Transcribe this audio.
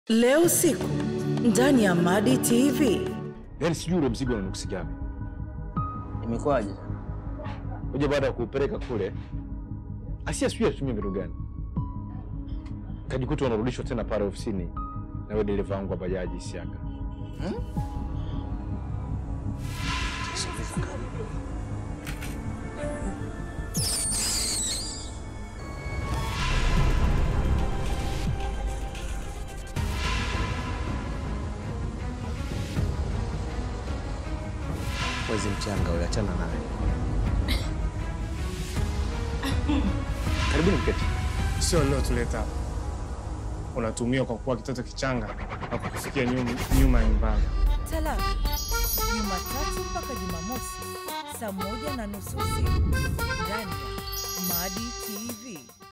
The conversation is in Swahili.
Leo usiku ndani ya Madi TV. Yaani sijui ule mzigo una nuksi gani. Imekuwaje? Kuja baada ya kuupeleka kule, Asia sijui alitumia mbinu gani, kajikuta unarudishwa tena pale ofisini na wewe dereva wangu wa bajaji Isiaka. Mwezi mchanga huyo, achana naye. Karibuni mketi. Sio leo tuleta hapa, unatumiwa kwa kuwa kitoto kichanga na kukufikia nyuma, nyuma ya nyumbani. Talaka Jumatatu mpaka Jumamosi saa moja na nusu usiku ndani ya Madi TV.